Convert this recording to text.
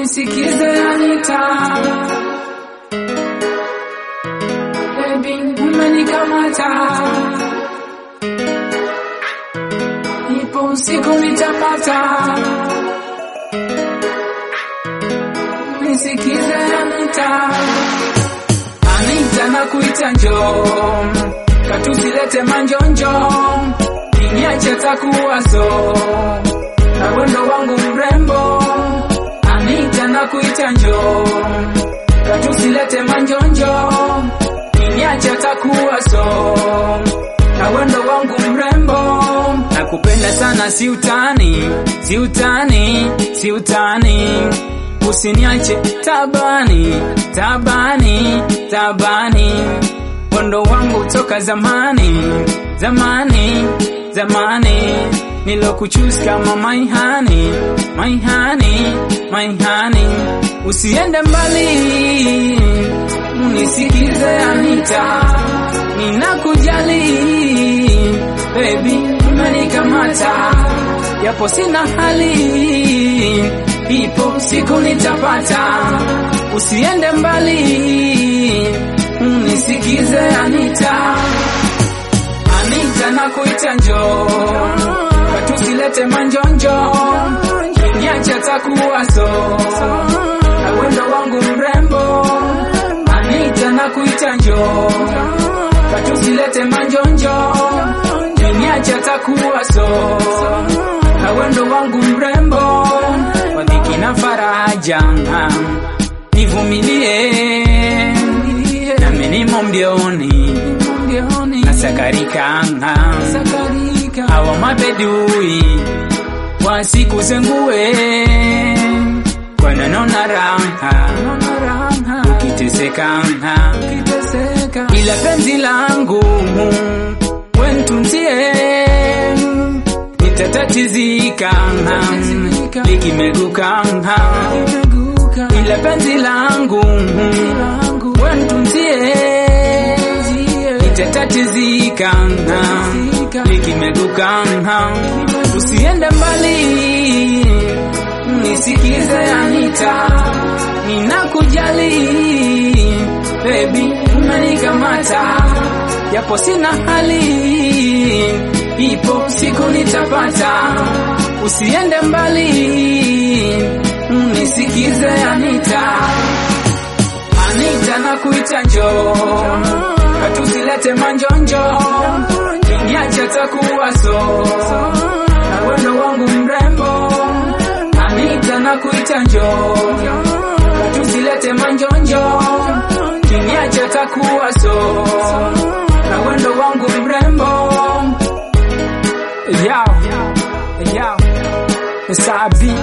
Unisikize Anita, baby umenikamata, ipo usiku nitapata. Unisikize Anita, Anita nakuita njoo, katusilete manjonjo, niache takuwazo na wendo wangu mrembo Anita nakuita njoo, katusilete manjonjo, niache takuwa so na wendo wangu mrembo. Nakupenda sana, si utani, si utani, si utani, usiniache tabani, tabani, tabani, wendo wangu toka zamani, zamani, zamani nilokuchuse kama my honey, my honey, my honey. Usiende mbali, unisikize Anita, ninakujali baby, umenikamata yapo sina hali, ipo siku nitapata. Usiende mbali, unisikize Anita, Anita nakuita njoo tusilete manjonjo, niache takuwa so na wendo wangu mrembo. Anita nakuita njoo, tusilete manjonjo, niache takuwa so na wendo wangu mrembo. Kwa dhiki na faraja nivumilie, nami nimo mbioni na sakarika hawa mabedui wasikuzengue kwananona raha ukiteseka ila penzi langu wentunzie nitatatizika likimeguka ila penzi langu wentunzie nitatatizika likimeguka usiende mbali nisikize Anita ninakujali baby umenikamata yapo sina hali ipo siku nitapata usiende mbali nisikize Anita Anita nakuita njoo katusilete manjonjo niache takuwa so na wendo wangu mrembo Anita nakuita njoo katusilete manjonjo niache takuwa so na wendo wangu mrembo yao yao sabi